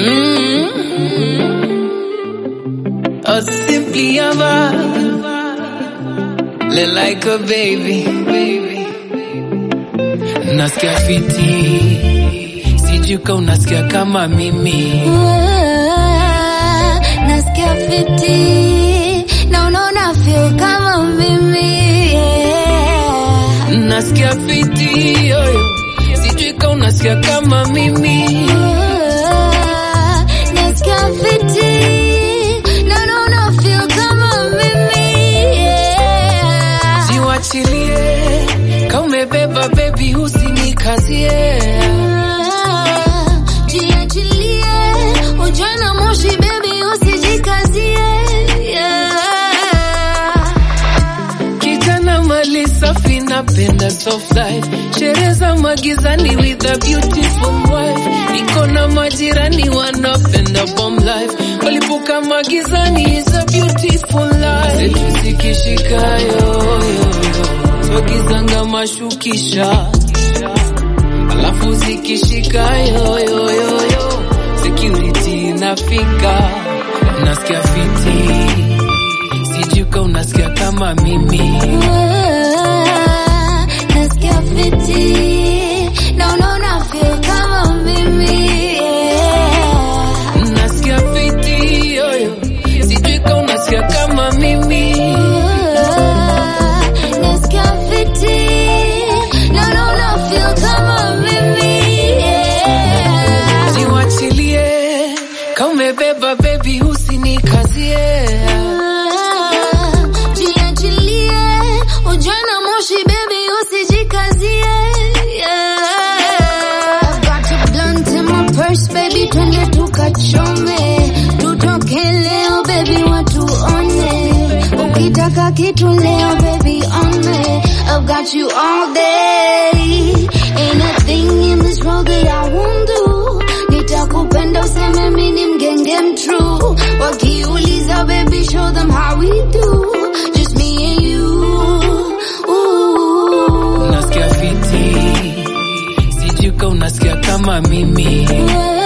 Mm-hmm. Or simply a vibe. Look like a baby, baby. Nasikia fiti, sijui ka unasikia kama mimi. Nasikia fiti na unaona feel kama mimi yeah. Nasikia fiti, yoyo, sijui ka unasikia kama mimi. Nasikia fiti na unaona feel kama mimi yeah. Jiwachilie, ka umebeba baby, usinikazie. Jiachilie, ujue na moshi baby, usijikazie yeah. Kijana mali safi, napenda soft life, sherehe za magizani with a beautiful wife. Niko na majirani wanapenda bomb life, walipuka magizani is a beautiful life. Zetu zikishika yoyo, twagizanga mashukisha, alafu zikishika yoyoyoyo, security inafika, nasikia fiti sijui ka unasikia kama mimi Nasikia fiti na unaona feel kama mimi yeah. nasikia fiti yoyo sijui ka unasikia kama mimi Nasikia fiti na unaona feel kama mimi yeah. jiwachilie ka umebeba bebi usinikazie Jiachilie, ujue na moshi baby, usijikazie yeah. I've got a blunt in my purse baby, twende tukachome, tutoke leo baby, watu one. Ukitaka kitu leo baby, on me. I've got you all day. Ain't a thing in this world that I won't do. Nitakupenda useme mimi ni mgenge mtrue. Wakiuliza baby, show them how we do. Just me and you. Ooh. nasikia fiti sijui ka unasikia kama mimi Yeah.